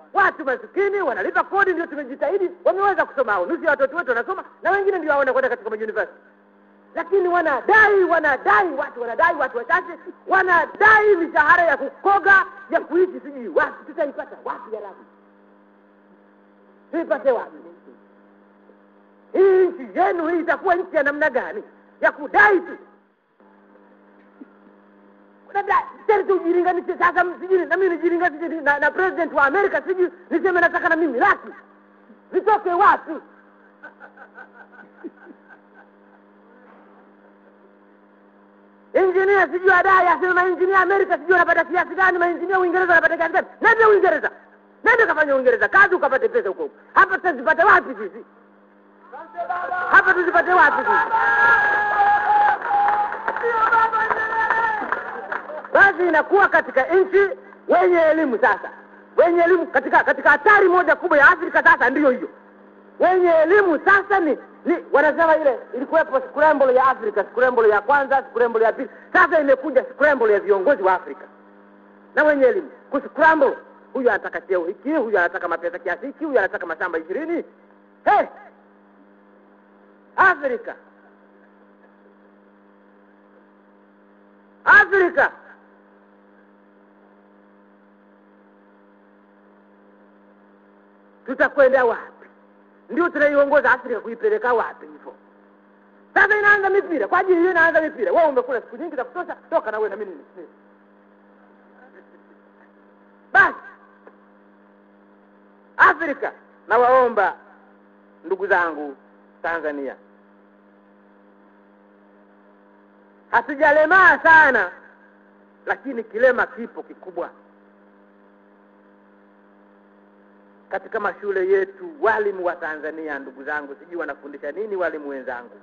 watu masikini wanalipa kodi ndio tumejitahidi wameweza kusoma au nusu ya watoto wetu wanasoma na wengine ndio waona kwenda katika mauniversity lakini wanadai wanadai watu wanadai watu wachache wanadai mishahara ya kukoga ya kuishi sijui wapi tutaipata wapi ya rabi tuipate wapi hii nchi yenu hii itakuwa nchi ya namna gani ya kudai tu labda tena tujilinganishe sasa sijui na mimi nijilinganishe na, na president wa amerika sijui niseme nataka na mimi laki zitoke wapi injinia sijui adai aseme mainjinia amerika sijui wanapata kiasi gani mainjinia uingereza wanapata kiasi gani nende uingereza nende kafanya uingereza kazi ukapate pesa huko huko hapa tutazipata wapi sisi hapa tuzipate wapi sisi basi inakuwa katika nchi wenye elimu sasa wenye elimu katika katika hatari moja kubwa ya afrika sasa ndiyo hiyo wenye elimu sasa ni ni wanasema ile ilikuwepo scramble ya afrika scramble ya kwanza scramble ya pili sasa imekuja scramble ya viongozi wa afrika na wenye elimu kuscramble huyu anataka cheo hiki huyu anataka mapesa kiasi hiki huyu anataka mashamba ishirini hey! afrika afrika tutakwenda wapi ndio tunaiongoza afrika kuipeleka wapi hivyo sasa inaanza mipira kwa ajili hiyo inaanza mipira wewe umekula siku nyingi za kutosha toka na wewe na mimi ni- basi afrika nawaomba ndugu zangu tanzania hatujalemaa sana lakini kilema kipo kikubwa katika mashule yetu walimu wa tanzania ndugu zangu sijui wanafundisha nini walimu wenzangu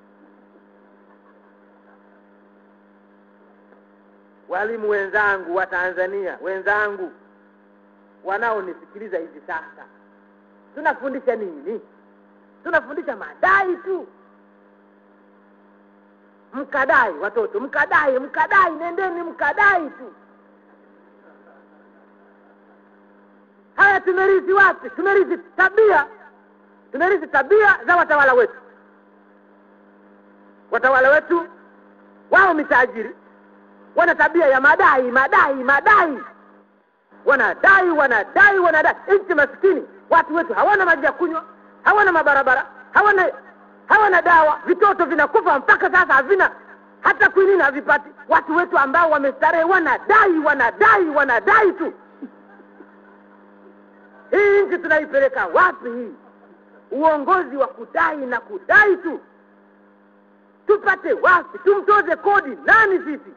walimu wenzangu wa tanzania wenzangu wanaonisikiliza hivi sasa tunafundisha nini tunafundisha madai tu mkadai watoto mkadai mkadai nendeni mkadai tu haya tumerithi wapi tumerithi tabia tumerithi tabia za watawala wetu watawala wetu wao mitajiri wana tabia ya madai madai madai wanadai wanadai wanadai nchi maskini watu wetu hawana maji ya kunywa hawana mabarabara hawana hawana dawa vitoto vinakufa mpaka sasa havina hata kwinini havipati watu wetu ambao wamestarehe wanadai wanadai wanadai tu hii nchi tunaipeleka wapi hii uongozi wa kudai na kudai tu tupate wapi tumtoze kodi nani sisi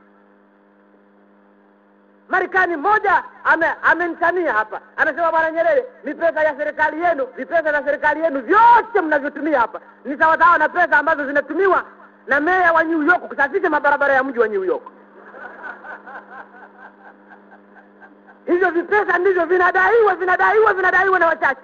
marekani mmoja ame- amenitania hapa anasema bwana nyerere ni pesa ya serikali yenu ni pesa za serikali yenu vyote mnavyotumia hapa ni sawasawa na pesa ambazo zinatumiwa na meya wa new york kusafisha mabarabara ya mji wa new york hivyo vipesa ndivyo vinadaiwa vinadaiwa vinadaiwa na wachache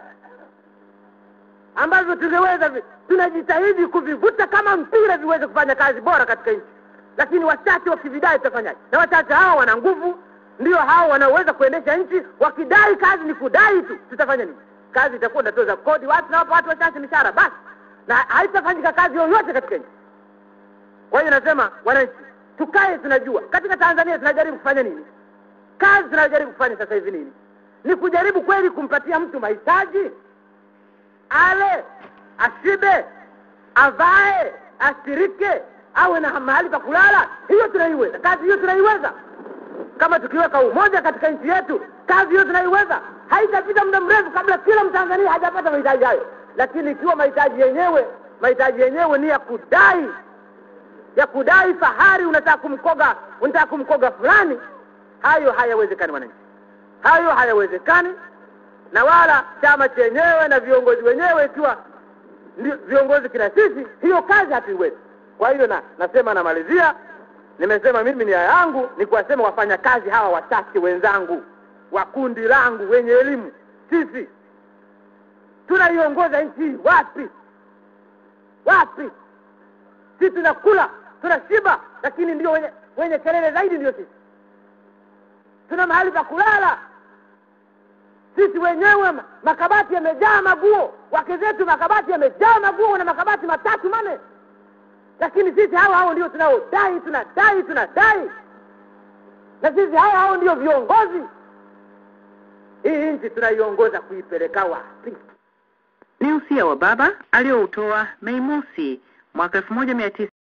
ambavyo tungeweza vi- tunajitahidi kuvivuta kama mpira viweze kufanya kazi bora katika nchi lakini wachache wakividai tutafanyaje na wachache hawa wana nguvu ndio hao wanaoweza kuendesha nchi wakidai kazi ni kudai tu tutafanya nini kazi itakuwa inatoza kodi watu nawapa watu wachache mishahara basi na haitafanyika kazi yoyote katika nchi kwa hiyo nasema wananchi tukae tunajua katika tanzania tunajaribu kufanya nini kazi tunayojaribu kufanya sasa hivi nini ni kujaribu kweli kumpatia mtu mahitaji ale ashibe avae asirike awe na mahali pa kulala hiyo tunaiweza kazi hiyo tunaiweza kama tukiweka umoja katika nchi yetu kazi hiyo tunaiweza haitapita muda mrefu kabla kila mtanzania hajapata mahitaji hayo lakini ikiwa mahitaji yenyewe mahitaji yenyewe ni ya kudai ya kudai fahari unataka kumkoga unataka kumkoga fulani hayo hayawezekani wananchi hayo hayawezekani na wala chama chenyewe na viongozi wenyewe ikiwa ndio viongozi kina sisi hiyo kazi hatuiwezi kwa hiyo na nasema namalizia nimesema mimi nia yangu ni kuwasema wafanya kazi hawa wachache wenzangu wa kundi langu wenye elimu sisi tunaiongoza nchi hii wapi wapi sisi tunakula tunashiba lakini ndio wenye, wenye kelele zaidi ndio sisi tuna mahali pa kulala si sisi wenyewe ma- makabati yamejaa maguo wake zetu makabati yamejaa maguo na makabati matatu mane lakini sisi hao hao ndio tunaodai tunadai tunadai na sisi hao hao ndio viongozi hii nchi tunaiongoza kuipeleka wapi Ni usia wa baba alioutoa Mei Mosi mwaka 19